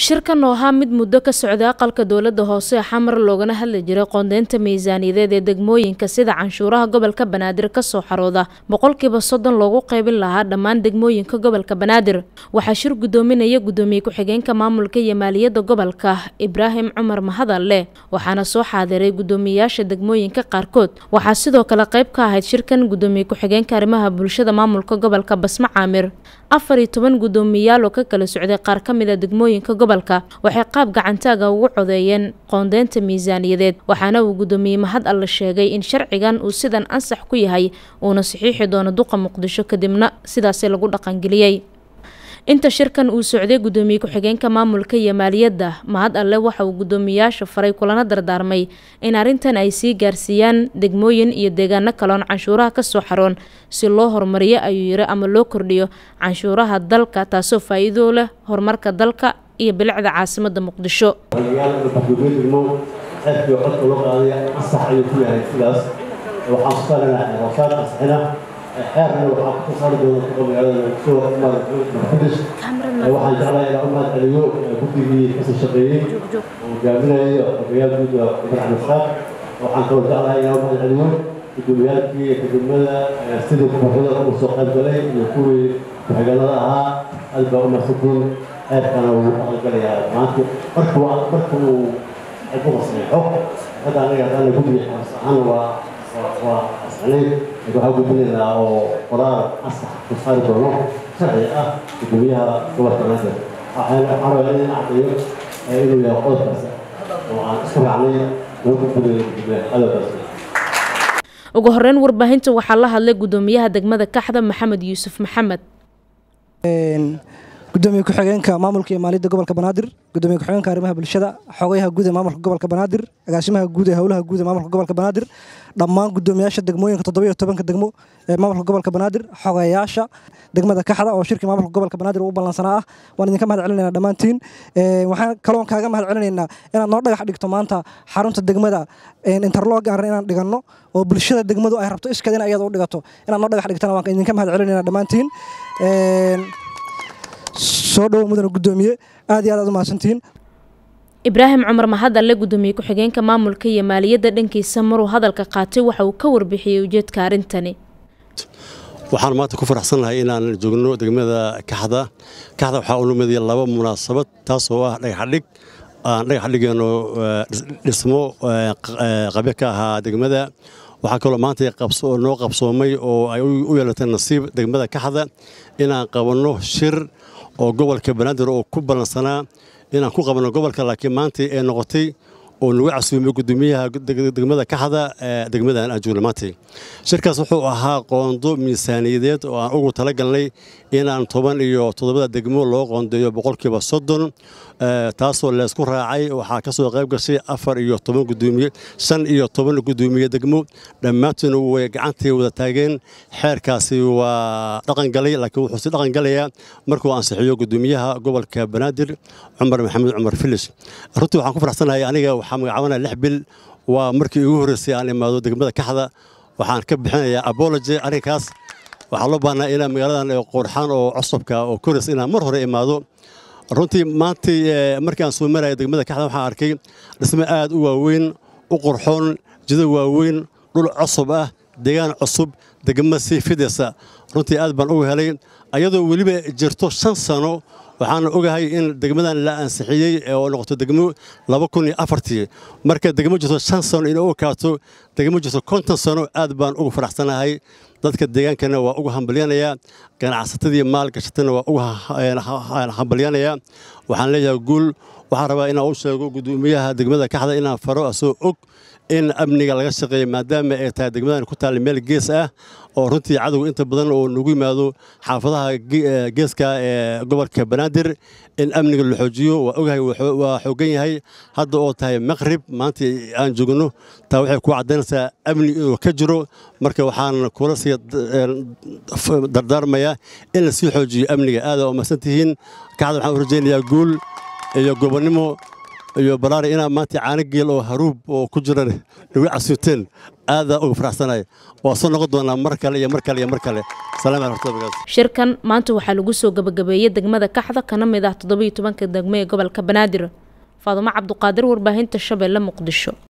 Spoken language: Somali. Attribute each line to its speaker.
Speaker 1: shirkan oo ahaa mid muddo ka socda aqalka dowladda hoose ee xamar loogana hadli jiray qoondeynta miisaaniyadeed ee degmooyinka sida canshuuraha gobolka banaadir kasoo xarooda boqolkiiba soddon loogu qaybin lahaa dhammaan degmooyinka gobolka banaadir waxaa shir guddoominaya guddoomiye ku-xigeenka maamulka iyo maaliyadda gobolka ibraahim cumar mahadalle waxaana soo xaadiray guddoomiyeyaasha degmooyinka qaarkood waxaa sidoo kale qayb ka ahayd shirkan guddoomiye ku-xigeenka arrimaha bulshada maamulka gobolka basma caamir afar iyo toban guddoomiyayaal oo ka kala socday qaar ka mid a degmooyinka gobolka waxay qaab gacantaaga ugu codeeyeen qoondeynta miisaaniyadeed waxaana uu guddoomiye mahad alle sheegay in sharcigan uu sidan ansax ku yahay uuna saxiixi doono duqa muqdisho kadibna sidaasi lagu dhaqangeliyey inta shirkan uu socday guddoomiye ku-xigeenka maamulka iyo maaliyadda mahad alle waxa uu guddoomiyayaasha faray kulana dardaarmay in arrintan ay sii gaarsiiyaan degmooyin iyo deegaano kaloon canshuuraha kasoo xaroon si loo horumariyo ayuu yiri ama loo kordhiyo canshuuraha dalka taasoo faa-iido leh horumarka dalka iyo bilicda caasimada muqdisho
Speaker 2: aadkii codka loo qaadaya ansax ayuu ku yahay sidaas waxaan ku saarana wasaar ansixina xeerna waxaan ku saari doona kuqa magaalada soo marxudis waxaan jeclahay inaan u mahad celiyo guddigii kasoo shaqeeyey oo hogaaminayay xogayaal guud ibraahim isaaq waxaan kaloo jeclahay inaan u mahad celiyo gudoomiyaalkii degmada sidii kooxda ugu soo qayb galay iyo kuwii ku-xigeenada ahaa aad baa u mahadsantiin xeerkana wuu aqalgalayaa maanta markuu markuu ku fasaxo hadda anaga hadana guddiga xaas ahaan waa waa asxanayn waxaa gudbinaynaa oo qoraal asax ku saari doono sharci ah gudoomiyaha gobolka naadir waxaan rabaa in caddeeyo inuu yahay qodobkaas oo aan isku raacnay loo gudbinayo gudoomiyaha hadalkaas
Speaker 1: ugu horeyn warbaahinta waxaa la hadlay guddoomiyaha degmada kaxda maxamed yuusuf maxamed
Speaker 3: gudoomiye ku-xigeenka maamulka iyo maaliyadda gobolka banaadir gudoomiye ku-xigeenka arrimaha bulshada xogayaha guud ee maamulka gobolka banaadir agaasimaha guud ee howlaha guud ee maamulka gobolka banaadir dhammaan gudoomiyaasha degmooyinka toddobiyo tobanka degmo ee maamulka gobolka banaadir xogayaasha degmada kaxda oo shirkii maamulka gobolka banaadir u ballansanaa ah waan idinka mahad celinaynaa dhammaantiin waxaan kaloon kaaga mahad celinaynaa inaad noo dhagax dhigto maanta xarunta degmada interlog aan inaan dhiganno oo bulshada degmadu ay rabto iskeed in ayada u dhigato inaad noo dhagax dhigtana waan idinka mahad celinaynaa dhammaantiin soo dhowo mudana guddoomiye aad iyo aad aad u mahadsantihiin
Speaker 1: ibraahim cumar mahadalle guddoomiye ku-xigeenka maamulka iyo maaliyadda dhankiisa maruu hadalka qaatay waxa uu ka warbixiyey ujeedka arrintani
Speaker 4: waxaan maanta ku faraxsannahay inaan joogno degmada kaxda kaxda waxaa u lumidaya laba munaasabad taas oo ah dhagaxadhig aan dhagax dhigeenno dhismo qabyo ka ahaa degmada waxaa kaloo maanta noo qabsoomay oo ay u yeelatay nasiib degmada kaxda inaan qabanno shir oo gobolka banaadir oo ku ballansanaa inaan ku qabanno gobolka laakiin maanta ee noqotay oo nagu casuumay gudoomiyaha degmada kaxda degmadan aan joogno maanta shirkaas wuxuu ahaa qoondo miisaaniyadeed oo aan ugu talagalnay inaan toban iyo toddobada degmo loo qoondeeyo boqolkiiba soddon taasoo leysku raacay waxaa ka soo qayb gashay afar iyo toban gudoomiye shan iyo toban gudoomiye degmo dhammaantoodna way gacantii wada taageen xeerkaasi waa dhaqangalay laakiin wuxuu si dhaqangalayaa markuu ansixiyo gudoomiyaha gobolka banaadir cumar maxamed cumar filis runtii waxaan ku faraxsanahay aniga waxaa magacaabanaya lix bil waa markii ugu horreysay aan imaado degmada kaxda waxaan ka bixinayaa abology arrinkaas waxaa loo baahnaa inaan magaaladan qoorxaan oo cusubka oo koris inaan mar hore imaado runtii maantii markii aan soo maraya degmada kaxda waxaan arkay dhismo aad u waaweyn u qurxoon jida waaweyn dhul cusub ah deegaan cusub degmo sii fidaysa runtii aad baan uga helay ayadoo weliba jirto shan sano waxaana ogahay in degmadan la ansixiyey oo noqoto degmo laba kun iyo afartii marka degmo jirto shan sano inay u ekaato degmo jirto konton sano aad baan ugu faraxsanahay dadka deegaankana waa uga hambalyanayaa ganacsatadii maalgashatana waa uga hambalyanayaa waxaan leeyahay guul waxaan rabaa inaan u sheego gudoomiyaha degmada kaxda inaan faro asoo og in amniga laga shaqeeyo maadaama ay tahay degmadan ku taalla meel gees ah oo runtii cadowga inta badan oo nagu yimaado xaafadaha geeska ee gobolka banaadir in amniga la xoojiyo waa ogahay waa xoogan yahay hadda oo tahay maqrib maanta aan joogno taa waxay ku caddaynaysaa amni inuu ka jiro marka waxaan kula sii dardaarmayaa in la sii xoojiyo amniga aada oo mahadsan tihiin kaxda waxaan u rajaynayaa guul iyo gobonnimo iyo balaari inaa maanta caano geel oo haruub oo ku jiran nagu casuuteen aadaa uga faraxsanaya waa soo noqon doonaa mar kale iyo mar kale iyo mar kale salaam aleykum
Speaker 1: shirkan maanta waxaa lagu soo gabagabeeyey degmada kaxda kana mid ah toddobiyo tobanka degmo ee gobolka banaadir faadumo cabduqaadir warbaahinta shabeelle muqdisho